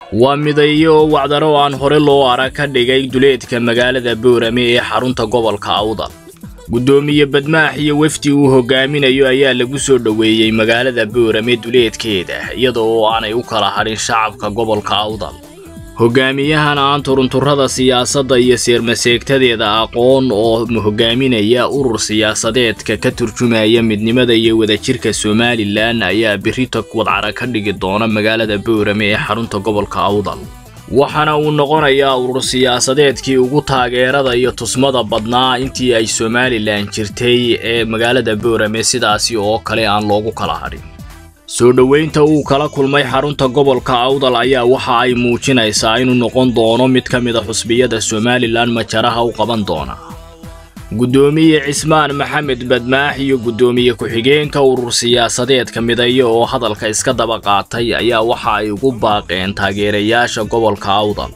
waa midayo oo wacdaro aan hore loo arag ka dhigay duleedka magaalada boorame ee xarunta gobolka awdal guddoomiye badmaax iyo wefdi uu hogaaminayo ayaa lagu soo dhoweeyey magaalada boorame duleedkeeda iyada oo aanay u kala hadhin shacabka gobolka awdal hogaamiyahan aan turunturrada siyaasadda iyo seermaseegtadeeda aqoon oo hogaaminaya urur siyaasadeedka ka turjumaya midnimada iyo wadajirka somalilan ayaa berrito wadcara ka dhigi doona magaalada boorame ee xarunta gobolka awdal waxaana uu noqonayaa urur siyaasadeedkii ugu taageerada iyo tusmada badnaa intii ay somalilan jirtay ee magaalada boorame sidaasi oo kale aan loogu kala hadhin soo dhoweynta uu kala kulmay xarunta gobolka awdal ayaa waxa ay muujinaysaa inuu noqon doono mid ka mid a xusbiyada somalilan majaraha u qaban doona guddoomiye cismaan maxamed badmaax iyo guddoomiye ku-xigeenka urur siyaasadeedka midayo oo hadalka iska daba qaatay ayaa waxa ay ugu baaqeen taageerayaasha gobolka awdal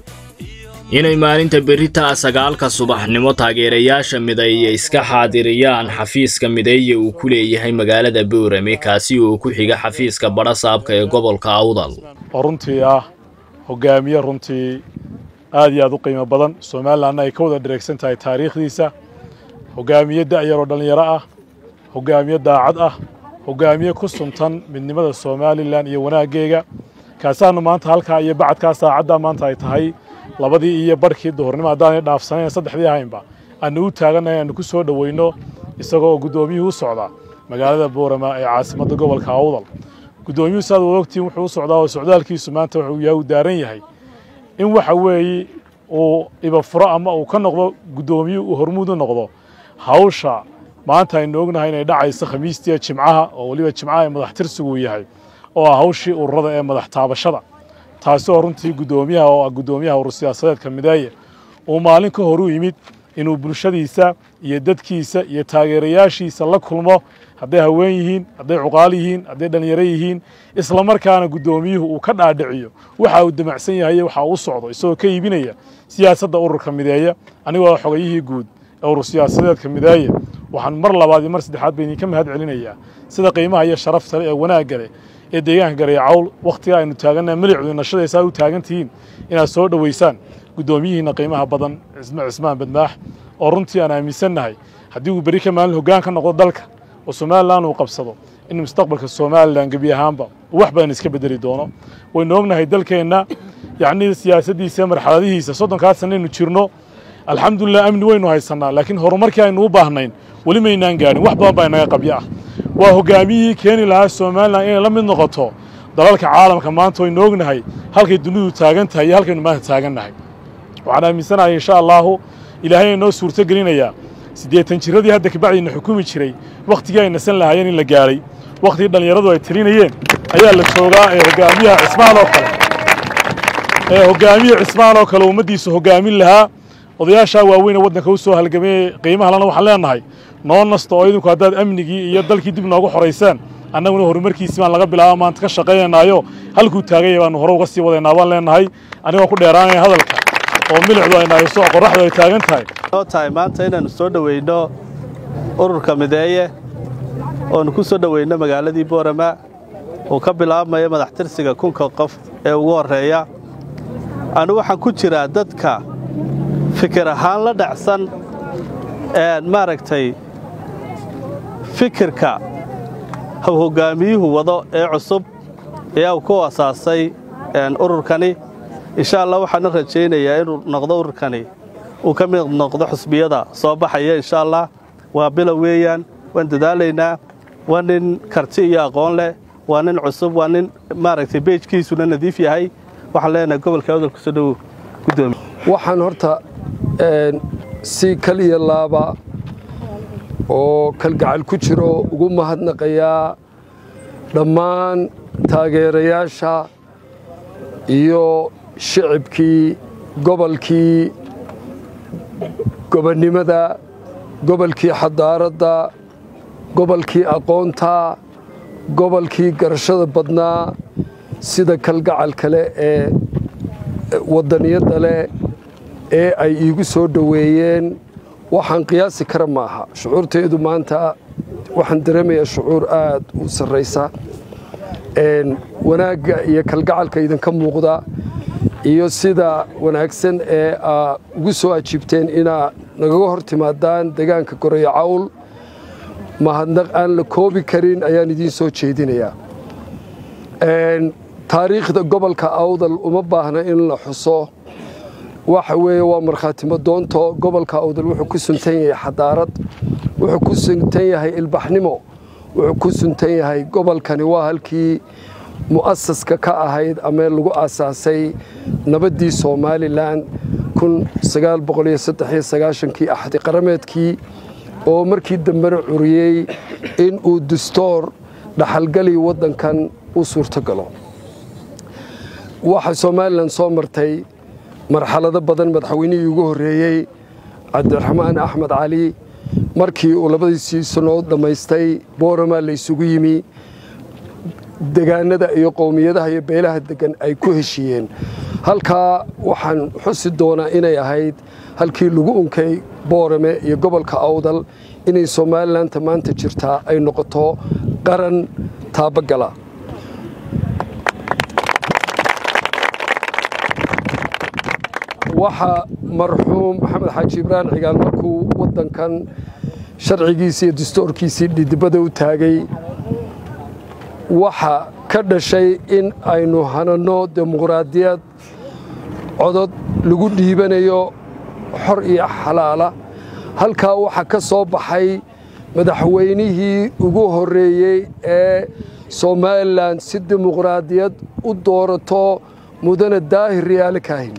inay maalinta berritaa sagaalka subaxnimo taageerayaasha mideeye iska xaadiriyaan xafiiska mideeye uu ku leeyahay magaalada boorame kaasi oo ku xiga xafiiska badhasaabka ee gobolka awdal oo runtii ah hogaamiye runtii aad iyo aad u qiimo badan somalilanna ay ka wada dhareegsan tahay taariikhdiisa hogaamiye da'yaroo dhallinyaro ah hogaamiye daacad ah hogaamiye ku suntan midnimada somalilan iyo wanaaggeega kaasaanu maanta halkaa iyo bacadkaa saacaddaa maanta ay tahay labadii iyo barhkii duhurnimo haddaanay dhaafsanayn saddexdii ahaynba aanu u taagannahay aanu ku soo dhoweyno isagoo guddoomiyuhu u socdaa magaalada boorama ee caasimadda gobolka awdal guddoomiyuhu saad wada ogtiin wuxuu u socdaa oo socdaalkiisu maanta wuxuu yahay uu daaran yahay in waxa weeye uu ibafuro ama uu ka noqdo guddoomiyuhu uu hormuud u noqdo hawsha maanta aynu ognahay inay dhacayso khamiistiiya jimcaha oo weliba jimcaha ee madax tirsigu uu yahay oo ah hawshii ururada ee madax taabashada taasi oo runtii guddoomiyaha oo ah guddoomiyaha urur siyaasadeedka mideeye uu maalin ka hor u yimid inuu bulshadiisa iyo dadkiisa iyo taageerayaashiisa la kulmo hadday haween yihiin hadday cuqaal yihiin hadday dhallinyaro yihiin isla markaana guddoomiyuhu uu ka dhaadhiciyo waxa uu damacsan yahay waxa uu socdo isagoo ka iibinaya siyaasadda ururka mideeya anigoo xogayihii guud ee urur siyaasadeedka mideeye waxaan mar labaad iyo mar saddexaad ba idinka mahad celinayaa sida qiimaha iyo sharafta leh ee wanaagga leh ee deegaanka gareeya cawl wakhtiga aynu taagannaha milicdu nashadaysaa u taagan tihiin inaad soo dhoweysaan guddoomiyihiinna qiimaha badan cismaan badmaax oo runtii aan aaminsannahay haddii uu berri ka maalin hoggaan ka noqdo dalka oo somalilan uu qabsado in mustaqbalka somalilan gebi ahaanba uu wax badan iska bedeli doono waynu ognahay dalkeenna yacnii siyaasaddiisa marxaladihiisa soddonkaa sanaynu jirno alxamdulilah amni waynu haysannaa laakiin horumarkii aynu u baahnayn weli maynaan gaadhin wax badan baa inaga qabyo ah waa hoggaamiyihii keeni lahaa somalilan inay la mid noqoto dalalka caalamka maanta waynu ognahay halkay dunidu taagan tahay iyo halkaynu maanta taagannahay waxaan aaminsanahay insha allaahu ilaahay inoo suurto gelinayaa siddeetan jiradii hadda kabacdiina xukumi jiray wakhtigii ay nasan lahaayeen in la gaadhay wakhtigii dhallinyaradu ay tirinayeen ayaa la joogaa ee hoggaamiyaha cismaan oo kale ee hoggaamiye cismaan oo kale ummaddiisu hoggaamin lahaa odayaashaa waaweyne waddanka u soo halgamayey qiimaha lana waxaan leenahay noo nasto oo idinku haddaad amnigii iyo dalkii dib noogu xoraysaan annaguna horumarkiisi baan laga bilaaba maanta ka shaqaynaynaayo halkuu taaganya baanu hore uga sii wadaynaa baan leenahay anigoo ku dheeraanaya hadalka oo milicdu ay nahayso oo qorraxdu ay taagan tahay noo tahay maanta inaannu soo dhoweyno ururka mideeye oonu ku soo dhoweyno magaaladii boorama uu ka bilaabmayo madax tirsiga kunka qof ee ugu horreeya anu waxaan ku jiraa dadka fikir ahaan la dhacsan maaragtay fikirka hoggaamiyuhu wado ee cusub ee uu ku asaasay ururkani insha allah waxaana rajaynayaa inuu noqdo ururkani uu ka mid noqdo xusbiyada soo baxaya insha allah waa bilow weeyaan waan dadaalaynaa waa nin karti iyo aqoon leh waa nin cusub waa nin maaragtay beejkiisuna nadiif yahay waxaan leenahay gobolka awdal kusoo dhowow gudoomiye waxaan horta si kal iyo laaba oo kalgacal ku jiro ugu mahadnaqayaa dhammaan taageerayaasha iyo shicibkii gobolkii gobonnimada gobolkii xadaaradda gobolkii aqoonta gobolkii garashada badnaa sida kalgacal kale ee waddaniyadda leh ee ay iigu soo dhoweeyeen waxaan qiyaasi kara ma aha shucuurtaydu maanta waxaan dareemayaa shucuur aad u sarraysa wanaagga iyo kalgacalka idinka muuqda iyo sida wanaagsan ee aa ugu soo ajiibteen inaa nagaga hor timaadaan deegaanka goreyo cawl mahadnaq aan la koobi karin ayaan idiin soo jeedinayaa taariikhda gobolka awdal uma baahna in la xuso waxa weeye waa markhaatimo doonto gobolka awdal wuxuu ku suntan yahay xadaarad wuxuu ku suntan yahay ilbaxnimo wuxuu ku suntan yahay gobolkani waa halkii mu'asaska ka ahayd ama lagu aasaasay nabaddii somalilan kii axdi qarameedkii oo markii dambena curiyey in uu dastoor dhaxalgali waddankan u suurto galo waxaa somalilan soo martay marxalado badan madaxweynihii ugu horreeyey cabdiraxmaan axmed cali markii uu labadiisii sannood dhammaystay boorama la ysugu yimi degaanada iyo qowmiyadaha iyo beelaha degan ay ku heshiiyeen halkaa waxaan xusi doonaa inay ahayd halkii lagu unkay boorame iyo gobolka awdal inay somaalilanta maanta jirtaa ay noqoto qaran taabagala waxaa marxuum maxamed xaaji ibraan cigaal markuu waddankan sharcigiisii iyo dastoorkiisii dhidibada u taagay waxa ka dhashay in aynu hananno dimuqraadiyad codod lagu dhiibanayo xor iyo xalaala halkaa waxaa ka soo baxay madaxweynihii ugu horreeyey ee somalilan si dimuqraadiyad u doorato mudane daahir riyaale kaahin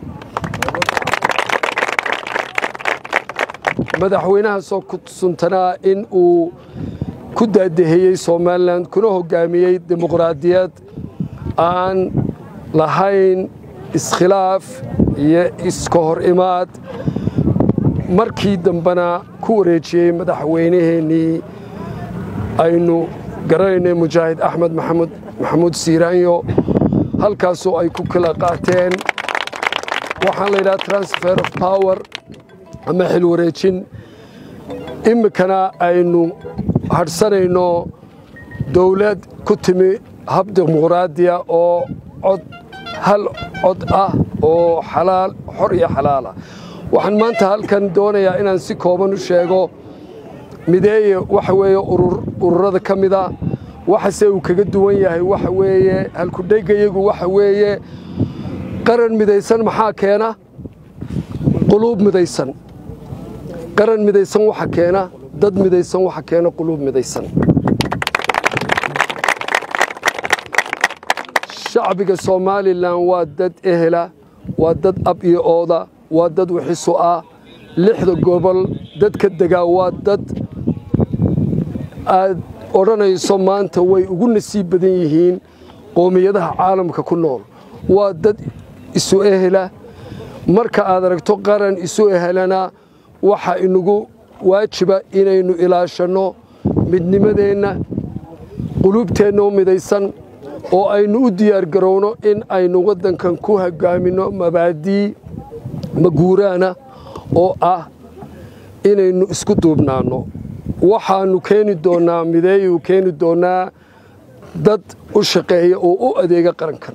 madaxweynahaasoo ku suntanaa in uu ku daadeheyey somalilan kuna hoggaamiyey dimuqraadiyad aan lahayn iskhilaaf iyo iska hor imaad markii dambena ku wareejiyey madaxweynaheennii aynu garanaynay mujaahid axmed maxamud maxamuud siiraanyo halkaasoo ay ku kala qaateen waxaan la yidhaha transfer of power ama xil wareejin iminkana aynu hadhsanayno dowlad ku timi hab dimuqraadiya oo cod hal cod ah oo xalaal xor iyo xalaala waxaan maanta halkan doonayaa inaan si kooban u sheego mideeye waxa weeye ururada ka mida waxase uu kaga duwan yahay waxa weeye halkudheggayagu waxa weeye qaran midaysan maxaa keena quluub midaysan qaran midaysan waxa keena dad midaysan waxa keena quluub midaysan shacbiga somalilan waa dad ehela waa dad ab iyo ooda waa dad wixisu ah lixda gobol dadka degaa waa dad aad odhanayso maanta way ugu nasiib badan yihiin qoomiyadaha caalamka ku nool waa dad isu ehela marka aad aragto qaran isu ehelana waxaa inagu waajiba inaynu ilaashanno midnimadeenna quluubteenna u midaysan oo aynu u diyaargarowno in aynu waddankan ku hogaaminno mabaadii maguuraana oo ah inaynu isku duubnaanno waxaannu keeni doonnaa mideeyuu keeni doonnaa dad u shaqeeya oo u adeega qarankan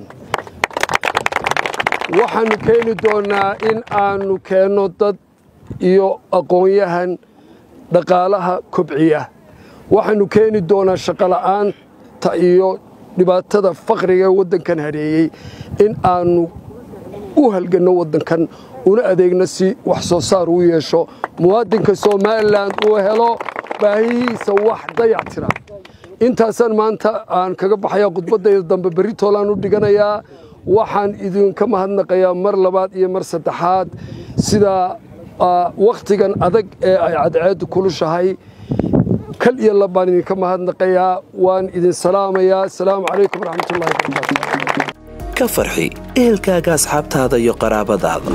waxaannu keeni doonnaa in aannu keenno dad iyo aqoon-yahan dhaqaalaha kobciya waxaannu keeni doonaa shaqola'aanta iyo dhibaatada faqriga ee waddankan hadheeyey in aannu u halganno waddankan una adeegno si wax soo saar uu yeesho muwaadinka somalilan uu helo baahihiisa wax dayac tira intaasaan maanta aan kaga baxayaa khudbaddayda dambe berri toolaan u dhiganayaa waxaan idinka mahadnaqayaa mar labaad iyo mar saddexaad sida wakhtigan adag ee ay cadceeddu kulushahay kal iyo lab baan idinka mahadnaqayaa waan idin salaamayaa asalaamu calaykum waraxmatullahi wabarakaatu ka farxi ehelkaaga asxaabtaada iyo qaraabadaada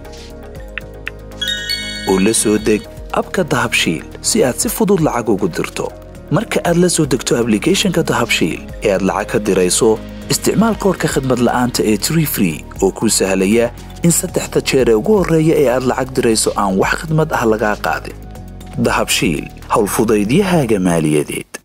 u la soo deg abka dahabshiil si aad si fudud lacag ugu dirto marka aad la soo degto ablicathonka dahabshiil ee aad lacag ka dirayso isticmaal koorka khadmad la'aanta ee tree free oo kuu sahlaya in saddexda jeer ee ugu horreeya ee aad lacag dirayso aan wax khidmad ah lagaa qaadin dahabshiil howlfudaydiyahaaga maaliyadeed